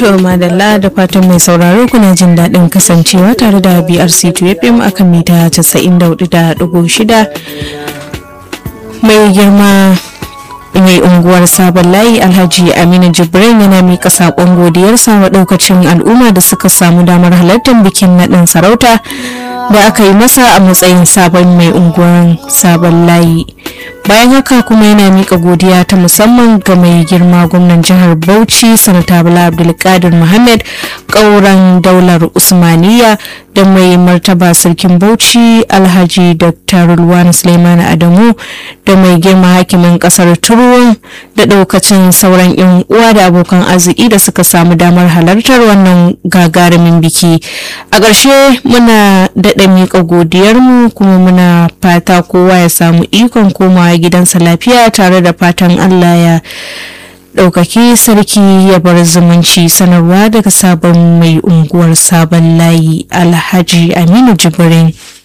To madalla da fatan mai sauraro kuna jin daɗin kasancewa tare da BRC FM akan mita 94.6 mai girma mai unguwar sabon layi alhaji aminu jibrin yana mika saƙon godiyarsa wa ɗaukacin al'umma da suka samu damar halartar bikin naɗin sarauta da aka yi masa a matsayin sabon mai unguwar sabon layi bayan haka kuma yana mika godiya ta musamman ga mai girma gwamnan jihar bauchi sanata bala abdulkadir muhammad ƙauren daular usmaniya da mai martaba sarkin bauchi alhaji dr rulwan suleiman adamu da mai girma hakimin kasar turuwan da daukacin sauran yan uwa da abokan arziki da suka samu damar halartar wannan gagarumin biki a ƙarshe muna daɗa miƙa godiyarmu kuma muna fata kowa ya samu ikon komawa gidansa lafiya tare da fatan allah ya ɗaukaki sarki ya bar zumunci sanarwa daga sabon mai unguwar sabon layi alhaji aminu jibrin